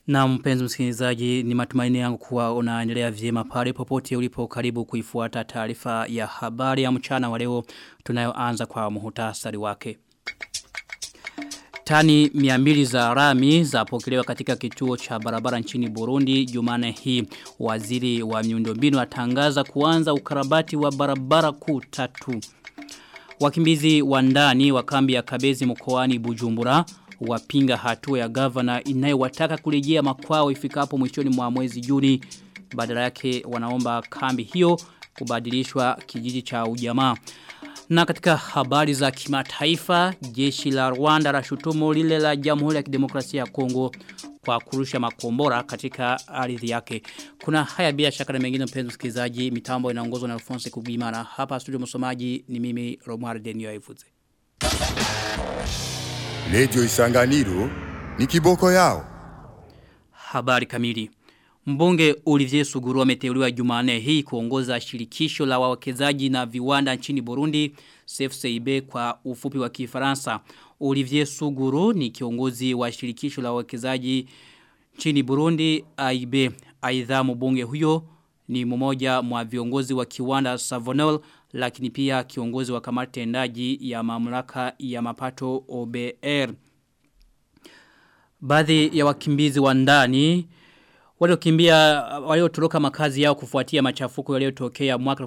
Na mpenzi msikilizaji ni matumaini yangu kuwa unaendelea vyema pale popote ulipo karibu kuifuata taarifa ya habari ya mchana wa leo tunayoanza kwa muhutasari wake. Tani miambili za rami za pokelewa katika kituo cha barabara nchini Burundi jumane hii waziri wa miundombinu atangaza kuanza ukarabati wa barabara kuu tatu. Wakimbizi wa ndani wa kambi ya Kabezi mkoani Bujumbura wapinga hatua ya gavana inayowataka kurejea makwao ifikapo mwishoni mwa mwezi Juni badala yake wanaomba kambi hiyo kubadilishwa kijiji cha ujamaa. Na katika habari za kimataifa, jeshi la Rwanda la shutumu lile la Jamhuri ya Kidemokrasia ya Kongo kwa kurusha makombora katika ardhi yake. Kuna haya bila shaka na mengine mpenzi msikilizaji, mitambo inaongozwa na Alphonse Kugimana. Hapa studio msomaji ni mimi Romar Denio Ivuze. Lejo Isanganiro ni kiboko yao. Habari kamili. Mbunge Olivier Suguru ameteuliwa Jumanne hii kuongoza shirikisho la wawekezaji na viwanda nchini Burundi CFCIB kwa ufupi wa Kifaransa. Olivier Suguru ni kiongozi wa shirikisho la wawekezaji nchini Burundi AIB. Aidha mbunge huyo ni mmoja mwa viongozi wa kiwanda Savonol lakini pia kiongozi wa kamati tendaji ya mamlaka ya mapato OBR. Baadhi ya wakimbizi wa ndani waliokimbia waliotoroka makazi yao kufuatia machafuko yaliyotokea mwaka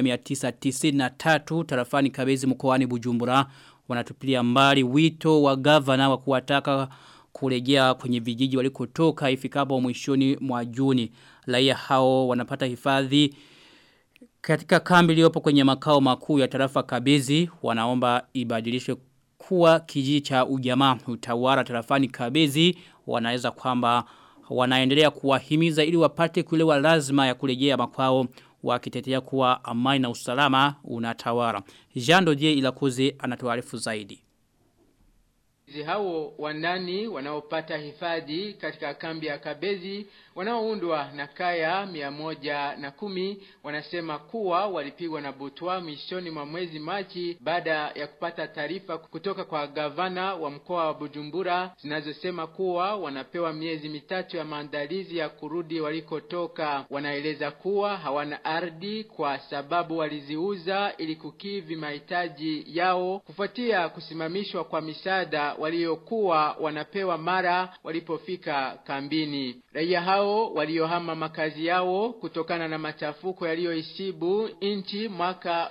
1993 tarafani Kabezi mkoani Bujumbura wanatupilia mbali wito wa gavana wa kuwataka kurejea kwenye vijiji walikotoka ifikapo mwishoni mwa Juni. Raia hao wanapata hifadhi katika kambi iliyopo kwenye makao makuu ya tarafa Kabezi wanaomba ibadilishwe kuwa kijiji cha ujamaa utawala tarafani Kabezi wanaweza kwamba wanaendelea kuwahimiza ili wapate kuelewa lazima ya kurejea makwao wakitetea kuwa amani na usalama unatawala. Jean Dodier Ilakuze anatuarifu zaidi. hao wandani wanaopata hifadhi katika kambi ya Kabezi wanaoundwa na kaya mia moja na kumi wanasema kuwa walipigwa na butwa mwishoni mwa mwezi Machi baada ya kupata taarifa kutoka kwa gavana wa mkoa wa Bujumbura zinazosema kuwa wanapewa miezi mitatu ya maandalizi ya kurudi walikotoka. Wanaeleza kuwa hawana ardhi kwa sababu waliziuza ili kukivi mahitaji yao kufuatia kusimamishwa kwa misaada waliokuwa wanapewa mara walipofika kambini. Raia hao waliohama makazi yao kutokana na machafuko yaliyoisibu nchi mwaka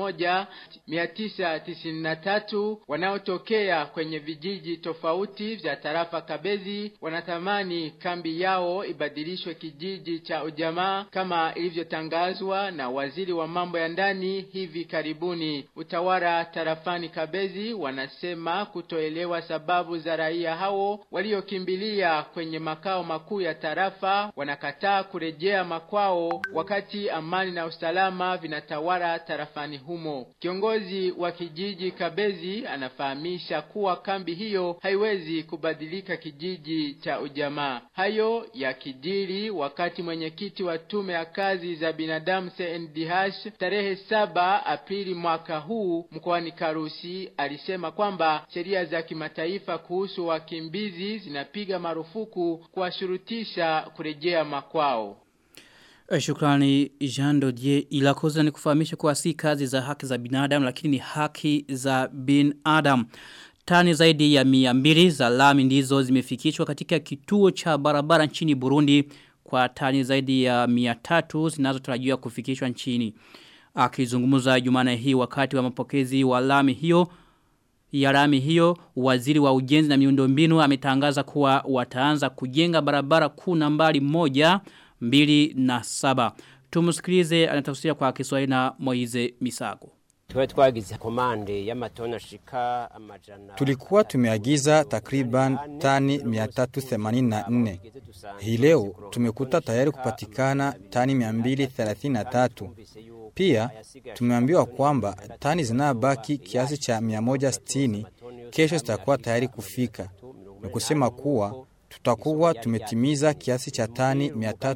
1993 wanaotokea kwenye vijiji tofauti vya tarafa Kabezi wanatamani kambi yao ibadilishwe kijiji cha ujamaa kama ilivyotangazwa na waziri wa mambo ya ndani hivi karibuni. Utawala tarafani Kabezi wanasema kutoelewa sababu za raia hao waliokimbilia kwenye makao makuu ya tarafa wanakataa kurejea makwao wakati amani na usalama vinatawala tarafani humo. Kiongozi wa kijiji Kabezi anafahamisha kuwa kambi hiyo haiwezi kubadilika kijiji cha ujamaa. Hayo ya kijiri wakati mwenyekiti wa tume ya kazi za binadamu CNDH tarehe saba Aprili mwaka huu mkoani Karusi alisema kwamba sheria za kimataifa kuhusu wakimbizi zinapiga marufuku kuwashurutisha kurejea makwao. Shukrani Jean Dodier ilakoza ni kufahamisha kuwa si kazi za haki za binadamu lakini ni haki za binadamu. Tani zaidi ya mia mbili za lami ndizo zimefikishwa katika kituo cha barabara nchini Burundi kwa tani zaidi ya mia tatu zinazotarajiwa kufikishwa nchini. Akizungumza jumana hii wakati wa mapokezi wa lami hiyo ya lami hiyo waziri wa ujenzi na miundombinu ametangaza kuwa wataanza kujenga barabara kuu nambari moja mbili na saba. Tumusikilize anatafsiria kwa Kiswahili na Moize Misago. Tuwe twagize komande y'amatona shika amajana. Tulikuwa tumeagiza takriban tani 384. Hii leo tumekuta tayari kupatikana tani 233. Pia tumeambiwa kwamba tani zinabaki kiasi cha 160 kesho zitakuwa tayari kufika. Ni kusema kuwa tutakuwa tumetimiza kiasi cha tani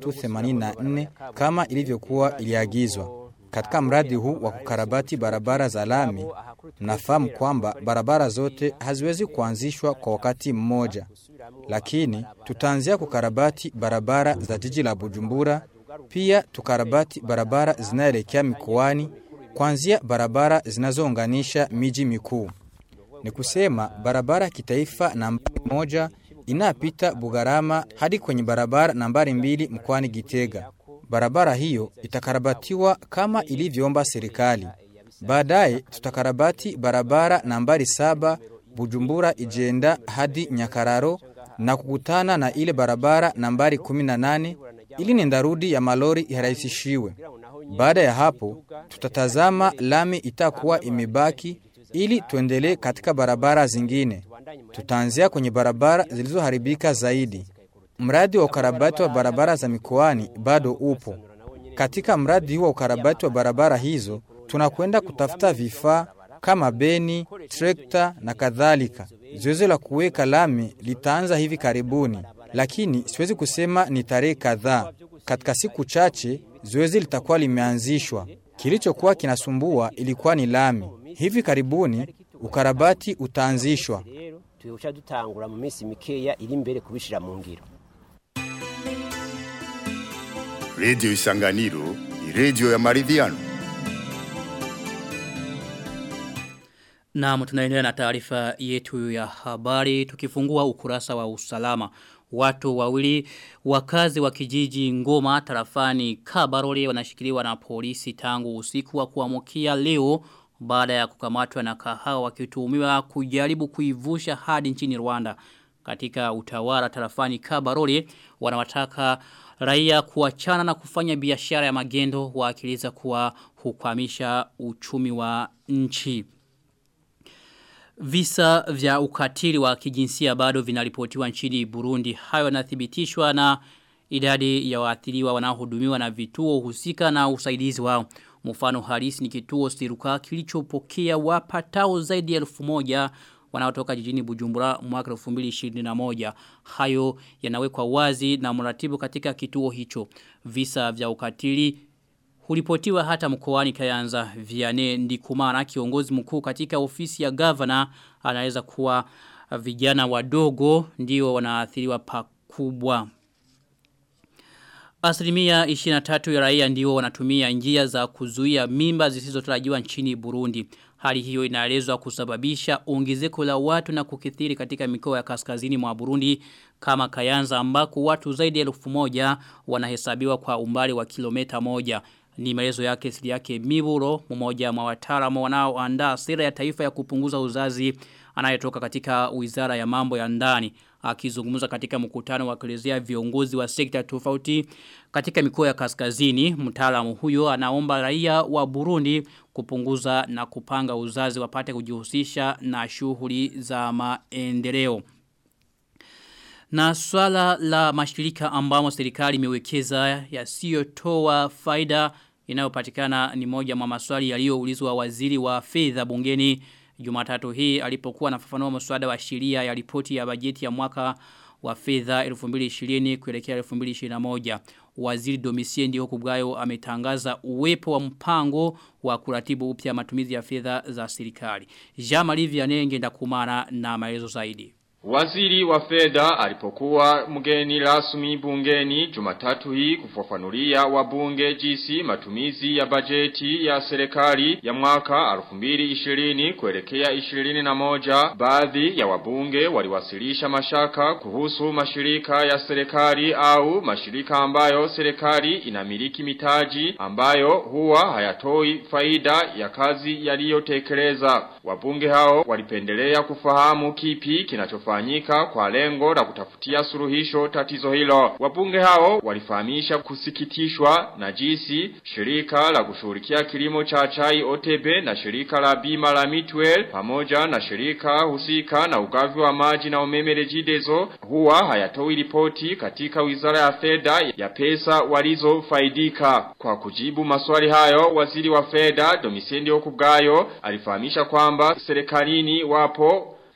384 kama ilivyokuwa iliagizwa. Katika mradi huu wa kukarabati barabara za lami, mnafahamu kwamba barabara zote haziwezi kuanzishwa kwa wakati mmoja. lakini tutaanzia kukarabati barabara za jiji la Bujumbura, pia tukarabati barabara zinaelekea mikoani, kuanzia barabara zinazounganisha miji mikuu. Ni kusema barabara ya kitaifa nambari moja inapita Bugarama hadi kwenye barabara nambari mbili mkoani Gitega. Barabara hiyo itakarabatiwa kama ilivyoomba serikali. Baadaye tutakarabati barabara nambari saba Bujumbura Ijenda hadi Nyakararo na kukutana na ile barabara nambari 18 ili nendarudi ya malori irahisishiwe. Baada ya hapo tutatazama lami itakuwa imebaki ili tuendelee katika barabara zingine. Tutaanzia kwenye barabara zilizoharibika zaidi. Mradi wa ukarabati wa barabara za mikoani bado upo. Katika mradi huo wa ukarabati wa barabara hizo, tunakwenda kutafuta vifaa kama beni, trekta na kadhalika. Zoezi la kuweka lami litaanza hivi karibuni, lakini siwezi kusema ni tarehe kadhaa. Katika siku chache zoezi litakuwa limeanzishwa. Kilichokuwa kinasumbua ilikuwa ni lami. Hivi karibuni ukarabati utaanzishwa. tuyoca dutangura mu minsi mikeya iri imbere kubishira mu ngiro Radio Isanganiro ni radio ya maridhiano. Naam tunaendelea na taarifa yetu ya habari tukifungua ukurasa wa usalama. Watu wawili wakazi wa kijiji Ngoma tarafani Kabarole wanashikiliwa na polisi tangu usiku wa kuamkia leo baada ya kukamatwa na kahawa wakituhumiwa kujaribu kuivusha hadi nchini Rwanda. Katika utawala tarafani Kabarole wanawataka raia kuachana na kufanya biashara ya magendo waakiliza kuwa hukwamisha uchumi wa nchi. Visa vya ukatili wa kijinsia bado vinaripotiwa nchini Burundi. Hayo yanathibitishwa na idadi ya waathiriwa wanaohudumiwa na vituo husika na usaidizi wao. Mfano halisi ni kituo Siruka kilichopokea wapatao zaidi ya elfu moja wanaotoka jijini Bujumbura mwaka 2021. Hayo yanawekwa wazi na mratibu katika kituo hicho. Visa vya ukatili Huripotiwa hata mkoani Kayanza Viane Ndikumana kiongozi mkuu katika ofisi ya governor anaweza kuwa vijana wadogo ndio wanaathiriwa pakubwa. Asilimia 23 ya raia ndio wanatumia njia za kuzuia mimba zisizotarajiwa nchini Burundi. Hali hiyo inaelezwa kusababisha ongezeko la watu na kukithiri katika mikoa ya kaskazini mwa Burundi kama Kayanza ambako watu zaidi ya elfu moja wanahesabiwa kwa umbali wa kilomita moja. Ni maelezo yake siri yake Miburo mmoja wa wataalamu wanaoandaa sera ya taifa ya kupunguza uzazi anayetoka katika Wizara ya Mambo ya Ndani akizungumza katika mkutano wa kuelezea viongozi wa sekta tofauti katika mikoa ya kaskazini mtaalamu huyo anaomba raia wa Burundi kupunguza na kupanga uzazi wapate kujihusisha na shughuli za maendeleo na swala la mashirika ambamo serikali imewekeza yasiyotoa faida inayopatikana ni moja mwa maswali yaliyoulizwa waziri wa fedha bungeni Jumatatu hii alipokuwa anafafanua mswada wa sheria ya ripoti ya bajeti ya mwaka wa fedha 2020 kuelekea 2021. Waziri Domisie ndio kubgayo ametangaza uwepo wa mpango wa kuratibu upya matumizi ya fedha za serikali. Jean-Marie Vianney ngenda kumana na maelezo zaidi. Waziri wa fedha alipokuwa mgeni rasmi bungeni Jumatatu hii kufafanulia wabunge jinsi matumizi ya bajeti ya serikali ya mwaka 2020 kuelekea 21 baadhi ya wabunge waliwasilisha mashaka kuhusu mashirika ya serikali au mashirika ambayo serikali inamiliki mitaji ambayo huwa hayatoi faida ya kazi yaliyotekeleza wabunge hao walipendelea kufahamu kipi kinachofanya kufanyika kwa lengo la kutafutia suluhisho tatizo hilo. Wabunge hao walifahamisha kusikitishwa na jinsi shirika la kushughulikia kilimo cha chai OTB na shirika la bima la Mitwell pamoja na shirika husika na ugavi wa maji na umeme Regideso huwa hayatoi ripoti katika Wizara ya Fedha ya pesa walizofaidika. Kwa kujibu maswali hayo, waziri wa fedha Domisendi Okubgayo alifahamisha kwamba serikalini wapo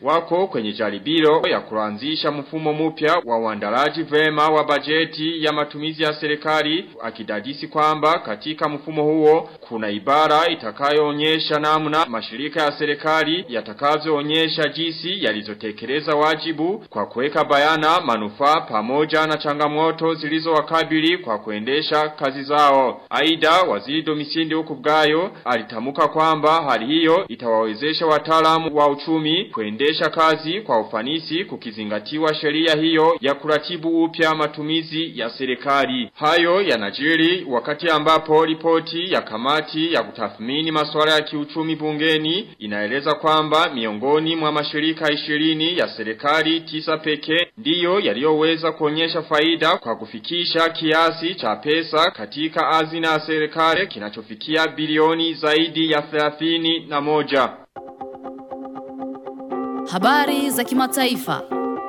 wako kwenye jaribio ya kuanzisha mfumo mpya wa uandalaji vema wa bajeti ya matumizi ya serikali akidadisi kwamba katika mfumo huo kuna ibara itakayoonyesha namna mashirika ya serikali yatakavyoonyesha jinsi yalizotekeleza wajibu kwa kuweka bayana manufaa pamoja na changamoto zilizowakabili kwa kuendesha kazi zao. Aidha, waziri Domisindi huku bwayo alitamuka kwamba hali hiyo itawawezesha wataalamu wa uchumi kuendesha kazi kwa ufanisi kukizingatiwa sheria hiyo ya kuratibu upya matumizi ya serikali. Hayo yanajiri wakati ambapo ripoti ya kamati ya kutathmini masuala ya kiuchumi bungeni inaeleza kwamba miongoni mwa mashirika ishirini ya serikali tisa pekee ndiyo yaliyoweza kuonyesha faida kwa kufikisha kiasi cha pesa katika hazina ya serikali kinachofikia bilioni zaidi ya 30 na moja. Habari za kimataifa.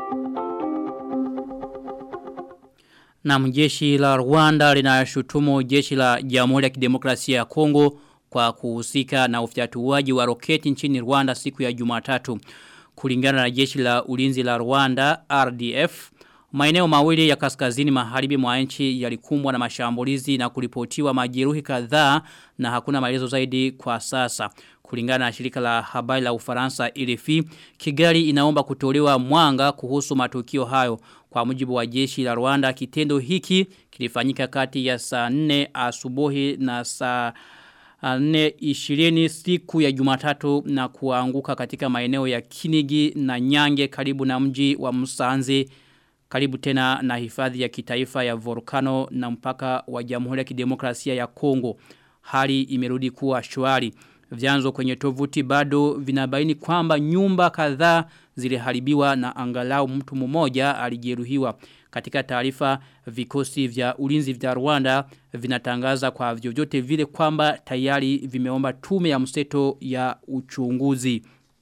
Na jeshi la Rwanda linashutumu jeshi la Jamhuri ya Kidemokrasia ya Kongo kwa kuhusika na ufyatuaji wa roketi nchini Rwanda siku ya Jumatatu. Kulingana na jeshi la ulinzi la Rwanda RDF, maeneo mawili ya kaskazini magharibi mwa nchi yalikumbwa na mashambulizi na kuripotiwa majeruhi kadhaa na hakuna maelezo zaidi kwa sasa. Kulingana na shirika la habari la Ufaransa RFI, Kigali inaomba kutolewa mwanga kuhusu matukio hayo. Kwa mujibu wa jeshi la Rwanda, kitendo hiki kilifanyika kati ya saa 4 asubuhi na saa 4 siku ya Jumatatu na kuanguka katika maeneo ya Kinigi na Nyange karibu na mji wa Musanze karibu tena na hifadhi ya kitaifa ya volkano na mpaka wa Jamhuri ya Kidemokrasia ya Kongo. Hali imerudi kuwa shwari. Vyanzo kwenye tovuti bado vinabaini kwamba nyumba kadhaa ziliharibiwa na angalau mtu mmoja alijeruhiwa. Katika taarifa vikosi vya ulinzi vya Rwanda vinatangaza kwa vyovyote vile kwamba tayari vimeomba tume ya mseto ya uchunguzi.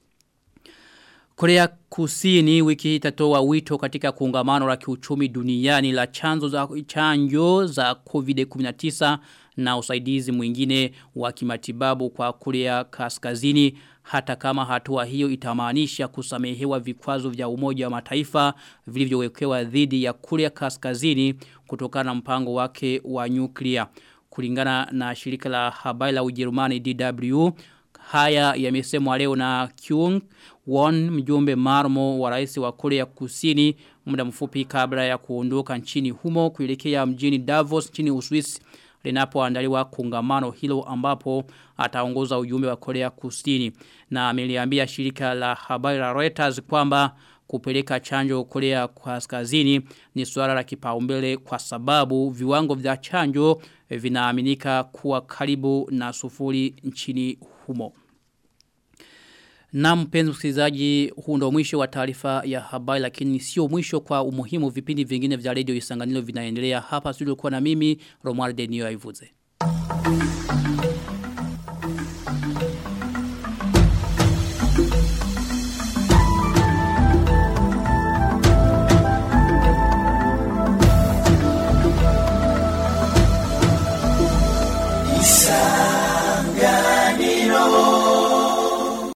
Korea Kusini wiki hii itatoa wito katika kongamano la kiuchumi duniani la chanzo za chanjo za COVID-19 na usaidizi mwingine wa kimatibabu kwa Korea Kaskazini hata kama hatua hiyo itamaanisha kusamehewa vikwazo vya umoja wa mataifa vilivyowekewa dhidi ya Korea Kaskazini kutokana na mpango wake wa nyuklia. Kulingana na shirika la habari la Ujerumani DW Haya yamesemwa leo na Kyung Won mjumbe marmo wa rais wa Korea Kusini muda mfupi kabla ya kuondoka nchini humo kuelekea mjini Davos nchini Uswisi linapoandaliwa kongamano hilo ambapo ataongoza ujumbe wa Korea Kusini na ameliambia shirika la habari la Reuters kwamba kupeleka chanjo Korea Kaskazini ni suala la kipaumbele kwa sababu viwango vya chanjo vinaaminika kuwa karibu na sufuri nchini humo. Na mpenzi msikilizaji huu ndo mwisho wa taarifa ya habari lakini sio mwisho kwa umuhimu vipindi vingine vya radio Isanganilo vinaendelea hapa studio kwa na mimi Romuald Denio Aivuze. Thank you.